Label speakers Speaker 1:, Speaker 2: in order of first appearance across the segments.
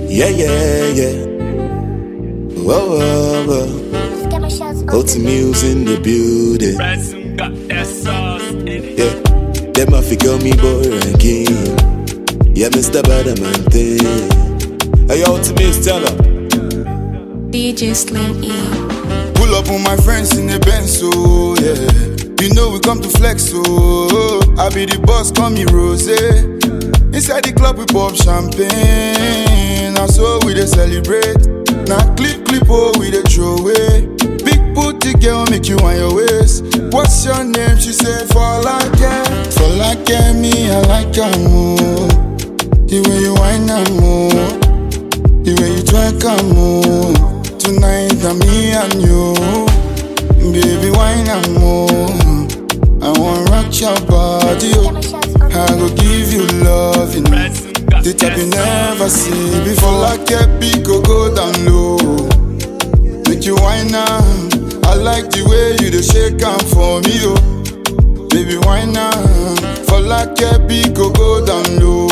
Speaker 1: Yeah, yeah, yeah. Whoa, whoa, whoa. OT Muse in the building.
Speaker 2: Ransom got that sauce in it.
Speaker 1: Yeah, them a figure me boy ranking. Yeah, Mr. Badaman thing. Hey, OT Muse, tell her.
Speaker 3: DJ Slim E.
Speaker 4: Pull up on my friends in the Benz, so yeah. You know we come to flex, so I be the boss, call me Rose. Inside the club we pop champagne, now so we dey celebrate. Now clip clip oh we dey throw away. Big booty girl make you on your waist. What's your name? She said for like For like me, I like her more. The way you whine and move, the way you twerk and move. Tonight I'm me and you, baby wine and move. I want rock your body, oh. I go give you love, you know.
Speaker 2: Ransom got
Speaker 4: The type you
Speaker 2: that
Speaker 4: never see before. Like a big go go down low. Make you wine now. I like the way you dey shake am for me, oh. Baby wine now. For like a big go go down low.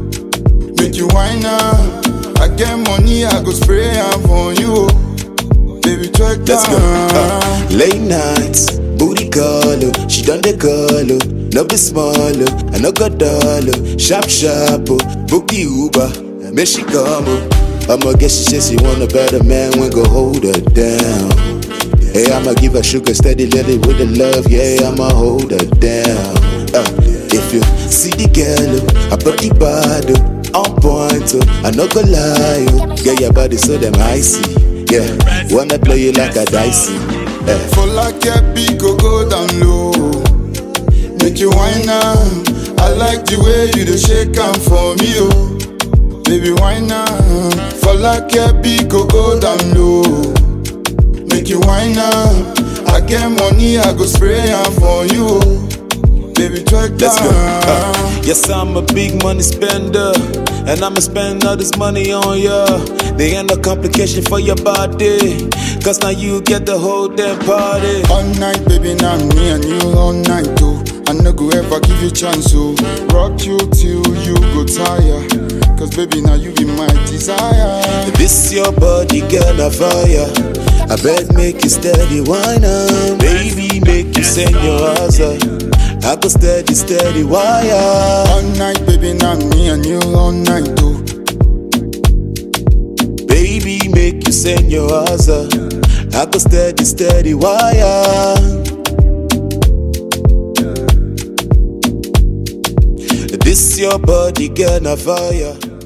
Speaker 4: Make you wine now. I get money, I go spray am for you, oh. Baby twerk
Speaker 1: Let's go.
Speaker 4: down.
Speaker 1: Uh, late nights, booty call, oh. she done the call, oh. no be small, oh. I no go dull, oh. sharp sharp, oh. book the Uber, make she come, oh. I'ma get she say she want a better man when go hold her down. Hey, I'ma give her sugar steady, let it with the love, yeah, I'ma hold her down. Uh, if you see the girl, oh, I put the bad, oh, on point, oh. I no go lie, oh. get your body so damn icy, yeah. Wanna play you like a dicey, yeah.
Speaker 4: For like a big go go down low. Make you wine now. I like the way you dey shake am for me, oh. Baby wine now. For like a big go go down low. Make you wine now. I get money, I go spray am for you, oh. Baby twerk down.
Speaker 1: Let's go. Uh, yes, I'm a big money spender. And I'ma spend all this money on ya. There ain't no complication for your body. Cause now you get the whole damn party.
Speaker 4: All night, baby, now me and you all night, oh. I no go ever give you chance, oh. Rock you till you go tire. Cause baby, now you be my desire.
Speaker 1: This your body, girl, a fire. I bet make you steady wine on. Baby, make you send your ass up. I go steady, steady wire.
Speaker 4: All night, baby, now me and you all night, oh.
Speaker 1: Baby, make you send your ass up. I go steady, steady wire. This your body, girl, a fire.